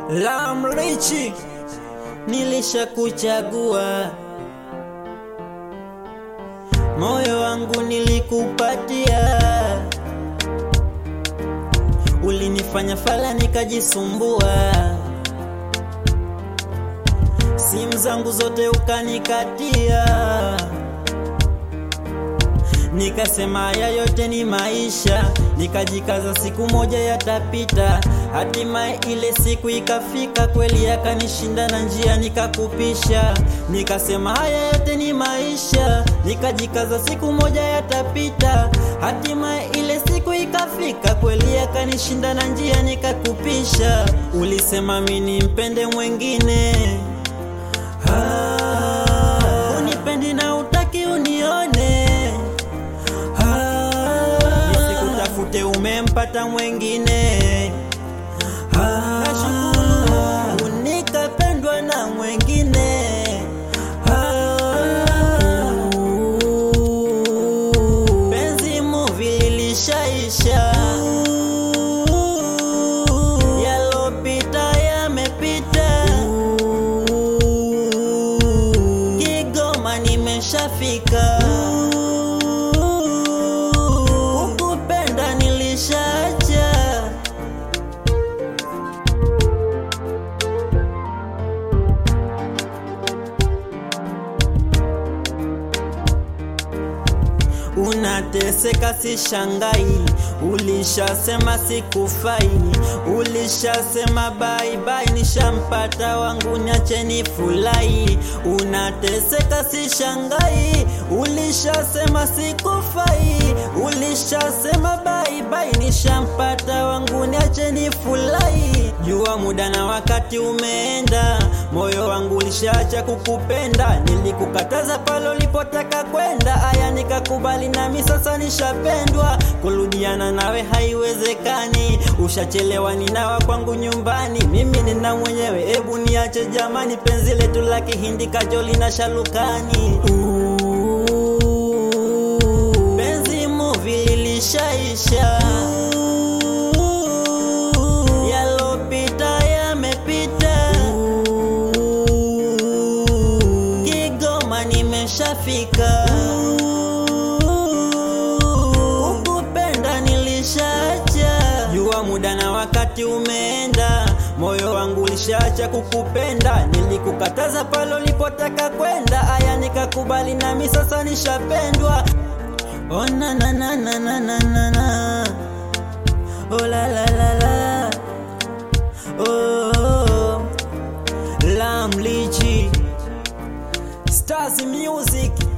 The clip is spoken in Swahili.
Lamrichi, nilishakuchagua, moyo wangu nilikupatia, ulinifanya fala nikajisumbua, simu zangu zote ukanikatia, nikasema haya yote ni maisha, nikajikaza siku moja yatapita. Hatimaye ile siku ikafika, kweli yakanishinda na njia nikakupisha. Nikasema haya yote ni maisha, nikajikaza siku moja yatapita. Hatimaye ile siku ikafika, kweli yakanishinda na njia nikakupisha. Ulisema mimi nimpende mwengine, ah, unipendi na utaki unione nisikutafute umempata mwengine Ah, nashukuru nikapendwa na mwengine Ah, penzi muvi lilishaisha yalopita yamepita Kigoma nimeshafika kukupenda nilishacha Unateseka si shangai, ulishasema sikufai, ulishasema bye bye, nishampata wangu niacheni fulai. Unateseka si shangai, ulishasema sikufai, ulishasema bye bye, nishampata wangu niacheni fulai. Jua muda na wakati umeenda, moyo wangu ulishaacha kukupenda, nilikukataza pale ulipotaka kwenda, aya nikakubali nami sasa nishapendwa, kurudiana nawe haiwezekani, ushachelewa ninawa kwangu nyumbani, mimi nina mwenyewe, ebu niache jamani, penzi letu la kihindi kajoli na shalukani. Ooh, penzi muvi lilishaisha, yalopita yamepita, Kigoma nimeshafika, kukupenda nilishacha, jua muda na wakati umeenda, moyo wangu ulishaacha kukupenda, nilikukataza pale ulipotaka kwenda, aya nikakubali nami sasa nishapendwa. Oh na na na na na na na na Oh la la la la Oh, oh. Lam Lichi Stars Music